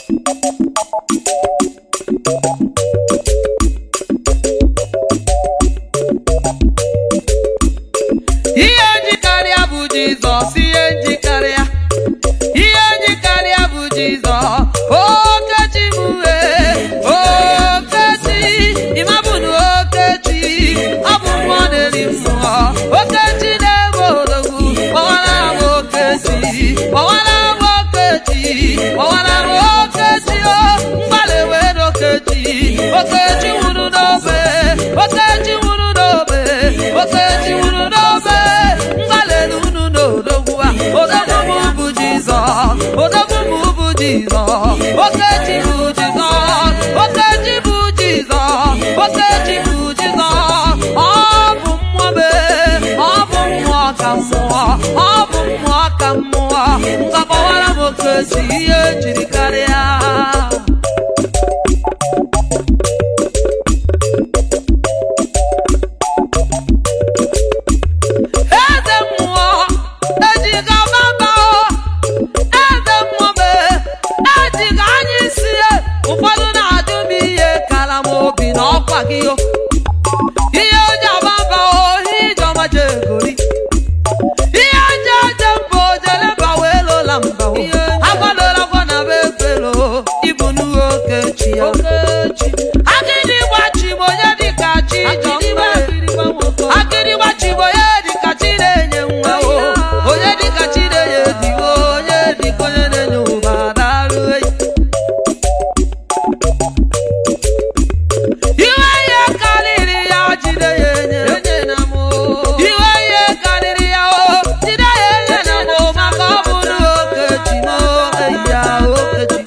ihe njikarịa bụ jizọs ihe njikarịa ihe njikarịa bụ jizọs okechi m wee okechi ịmabụnụ okechi ọ bụ mmụọ na-eri mmụọ okechi na-ebe odogwu kpọwara m okechi kpọwara m okechi kpọwara m okechi o mgbalị wee n'okechi okechi nwụrụ n'obe okechi nwụrụ n'obe okechi nwụrụ n'obe mgbalịrị unu n'odogwu a odogwu m bụ jizọs odogwu m bụ jizọs okechi bụ jizọs okechi bụ jizọs okechi bụ jizọs ọ bụ mmụọ mee ọ bụ mmụọ ka mmụọ ọ bụ mmụọ ka mmụọ mgbakọwara m okechi ihe jiri karịa eze mmụọ ejiga baba eze mmụọ mee ejiga anya isi ya ụfọdụ na-ajụ m ihe kara m obi na ọkwa gị o ihe oji ababa ohi ijeọma jegori ihe oji eje mba ojeleba wee lola mba o agwadola gwa na be efelo ibu nuhu okechi ya agịdị gbachi m onye dịka chi ijeọma akịrị gbachibo onye dịka chi na-enye nwa o onye dịka chi na-enye digo onye dịka onye na-enye ụba darụ eyi iwe ihe karịrị ya jide ya enye iwe ihe karịrị ya o jide ya enye na m maka ọ bụrụ okechi m eyi ya okechi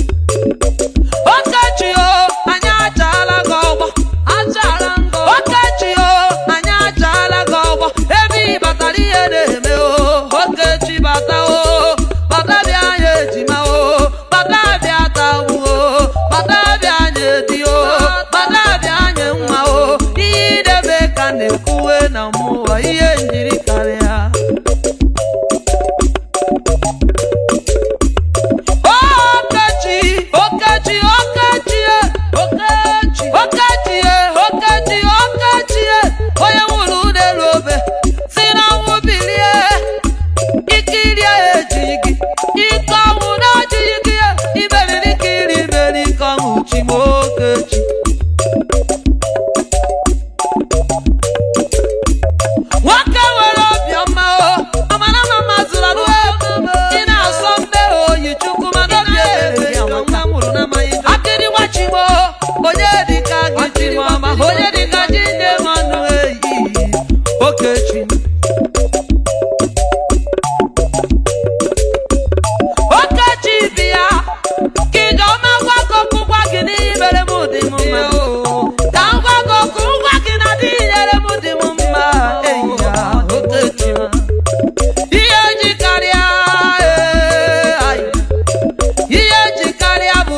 okechi o anyị achaala gị ọgbọ okechi o anyị achaala gị ọgbọ ebe ị batara ihe na-eme o okechi bata o bata bịa anyị ejima o bata bịa tawu o bata bịa anyị edi o bata bịa anyị nwa o ihe idebe ka na-ekwuwe na mmụọ ihe njiri karịa Okechi, Okechi, Okechi, Okechi, Okechi, Okechi, Okechi, onye nwụrụ n'elu obe si na ọnwụ bilie ikiri ejighị gị ike ọnwụ na-ejighị gị imeriri ikiri imeri ike ọnwụ chi m Okechi nwoke nwere obiọma o amara ma mazụrụ anụ ị na-asọ mbe oyi chukwu mana obi ebere ya akịrị gbachigbo onye dịka gị chiri ọma onye dịka ji nne mmanụ eyi okechi okechi bịa ka ijeọma gwa gị okwu gwa gị n'ihi mere m dị m mma ka m gwa gị okwu ngwa gị na dị nyere m dị m mma eyi ya okechi ihe ji karịa ee, ayi. ihe ji karịa bụ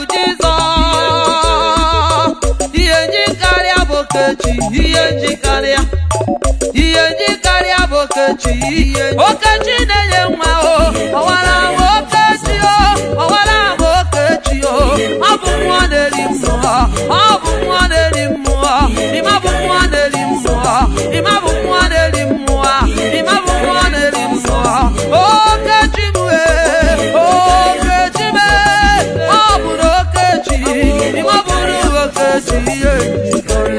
jizọs ihe ji karịa bụ okechi ihe ji karịa ihe ji karịa bụ okechi okechi na-enye nwa o ọwara m okechi o ọwara m okechi o ọ bụ mmụọ na-eri mmụọ ọ bụ mmụọ na-eri mmụọ ịma bụ mmụọ na-eri mmụọ ịma bụ mmụọ na-eri mmụọ ịma bụ mmụọ na-eri mmụọ okechi m ee okechi m ee ọ bụrụ okechi ịma bụrụ okechi ihe njikọrọ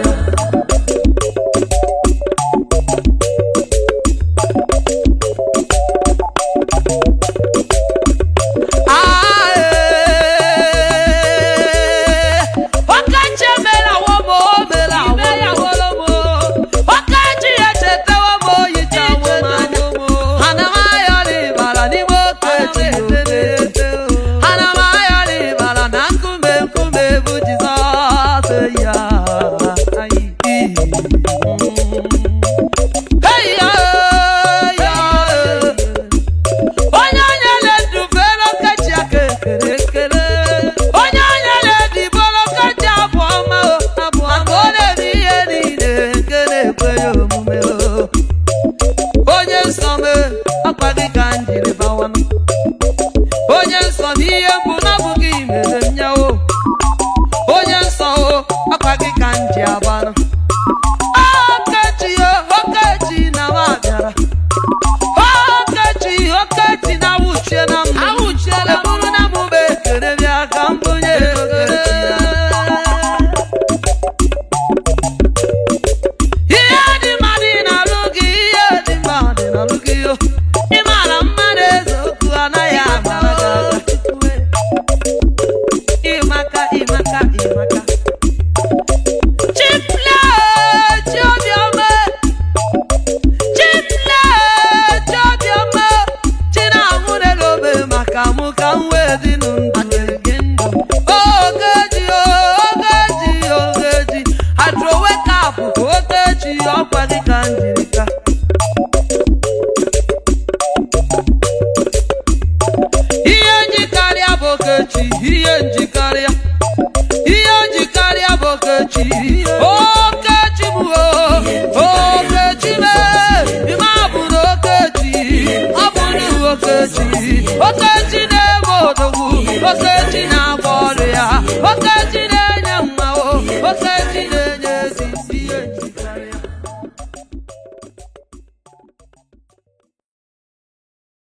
ihe njikarịa ihe njikarịa bụ okechi okechi bụ o okechi mee ime abụrụ okechi ọ bụrụ okechi okechi na-eme odogwu okechi na-agba ọrụ ya okechi